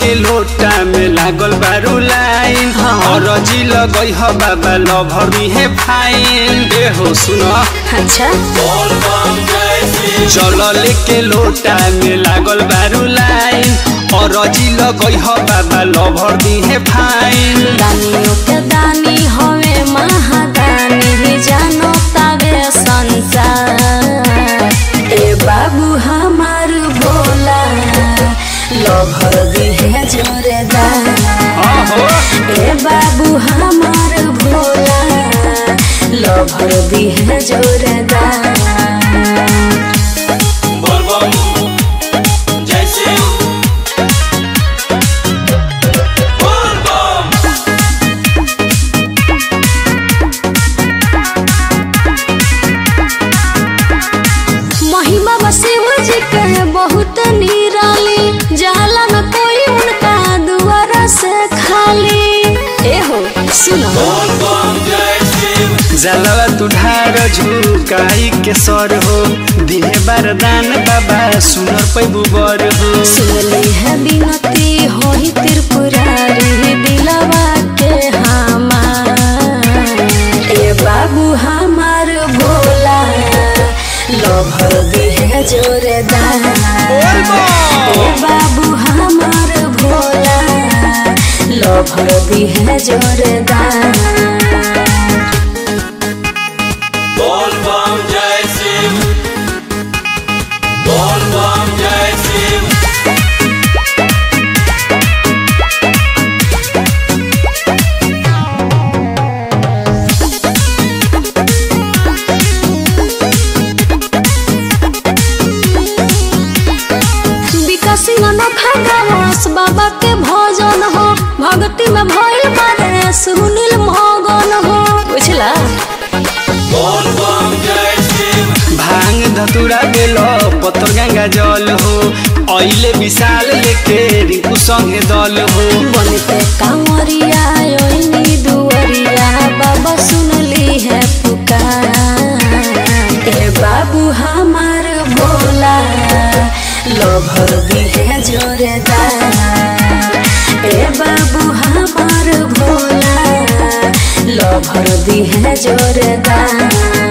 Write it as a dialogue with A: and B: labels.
A: लेके लोटा में लागल बारू लाइन
B: हाँ।
A: और जी लगई ह बाबा लभरी है फाइन ए हो सुनो
B: अच्छा
A: जल लेके लोटा में लागल बारू लाइन और जी लगई ह बाबा लभरी है फाइन
B: दानियों के दानी हवे महादानी जानो तावे संसार ए बाबू हमार भोला लभर दिहे जोरेदार
A: आहो
B: ए बाबू हमार भोला लभर दिहे जोरेदार महिमा बा शिव जी के बहुत निराली जाला न कोई उनका दुआरा से खाली ए हो सुनो
A: जलवा तुढ़ार झुकाई के सर हो दिहे बारदान बाबा सुनर पैबू बर हो
B: सुनली है बिनती होई त्रिपुरारी दिलवा के हमार ए बाबू हमार भोला लभर दिहे जोरेदार ए बाबू हमार भोला लभर दिहे जोरेदार विकासी अनोखा गावस बाबा के भजन हो भक्ति में भइल बारे सुनील मगन हो बुझला
A: भांग धतुरा बेल पतर गंगा जल हो अइले विशाल लेके रिंकू संगे दल हो
B: बनते कांवरिया ओइनी दुवरिया बाबा सुनली है पुकार ए बाबू हमार भोला लभर दिहे जोरेदार ए बाबू हमार भोला लभर दिहे जोरेदार